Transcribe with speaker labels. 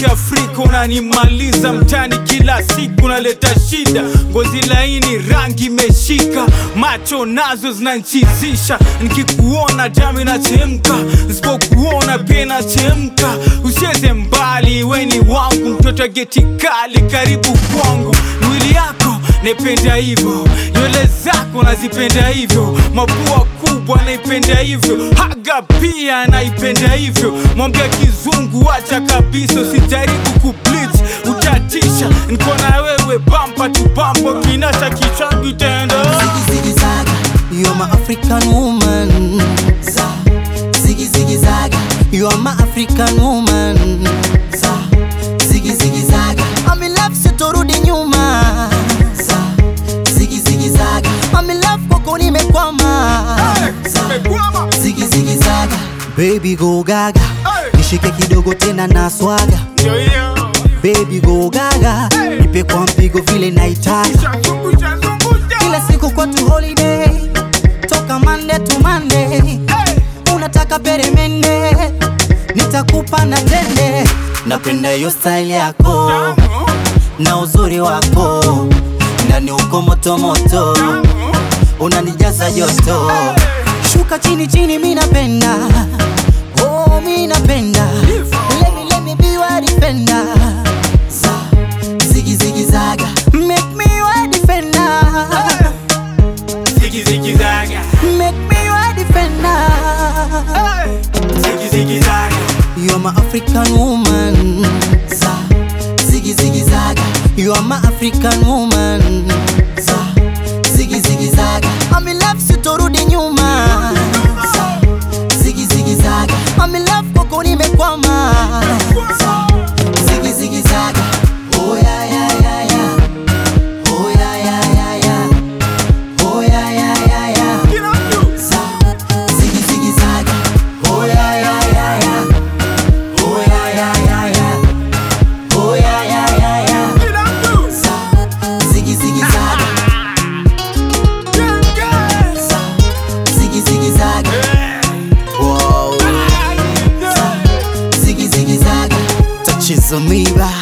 Speaker 1: kiafrika unanimaliza mtani kila siku naleta shida ngozi laini rangi imeshika macho nazo zinanchizisha nikikuona jamu inachemka nisipokuona pia inachemka usieze mbali weni wangu mtoto wa geti kali karibu kwangu mwili yako naipenda hivyo nywele zako nazipenda hivyo mapua kubwa naipenda hivyo haga pia naipenda hivyo mwambia kizungu acha kabisa usijaribu kublit utatisha niko na wewe bampa tu bampa kinata kichangu itaenda
Speaker 2: Ziggy ziggy zaga, you're my African woman. Za, ziggy ziggy zaga, you are my African woman. Za, ziggy ziggy zaga, I'm in love sitorudi nyuma. Za, ziggy ziggy zaga, I'm in love kwako nimekwama.
Speaker 1: Umekwama.
Speaker 2: Ziggy ziggy zaga, baby go gaga,
Speaker 1: Hey.
Speaker 2: nishike kidogo tena na swaga.
Speaker 1: Ndio hiyo.
Speaker 2: Baby go gaga, nipe kwa mpigo vile naitaka.
Speaker 1: Zungusha, zungusha.
Speaker 2: kila siku kwetu holiday toka Monday to Monday
Speaker 1: Hey.
Speaker 2: unataka peremende nitakupa na tende napenda hiyo style yako
Speaker 1: Tamu,
Speaker 2: na uzuri wako ndani uko motomoto unanijaza joto shuka chini chini mi napenda oh, mi napenda let me, let me be your defender Za, ziggy ziggy zaga make me your defender
Speaker 1: Ziggy, ziggy, zaga.
Speaker 2: Make me your defender.
Speaker 1: Hey. Ziggy, ziggy, zaga.
Speaker 2: You're my African woman. Za, ziggy ziggy zaga. You are my African woman. Za, ziggy ziggy zaga. I'm in love sitorudi nyuma. Za, ziggy ziggy zaga. I'm in love kwako nimekwama. Za, ziggy ziggy zaga. Oh yeah yeah yeah yeah. Oh yeah yeah yeah yeah. Oh yeah yeah yeah yeah.
Speaker 1: Get up, you.
Speaker 2: Ziggy ziggy zaga. Oh yeah yeah yeah yeah. Oh yeah yeah yeah yeah. Oh yeah yeah yeah yeah.
Speaker 1: Get up, you.
Speaker 2: Ziggy ziggy zaga.
Speaker 1: Gang, gang.
Speaker 2: Ziggy ziggy zaga. Wow.
Speaker 1: Ah,
Speaker 2: Ziggy ziggy zaga. Touches on me, ba.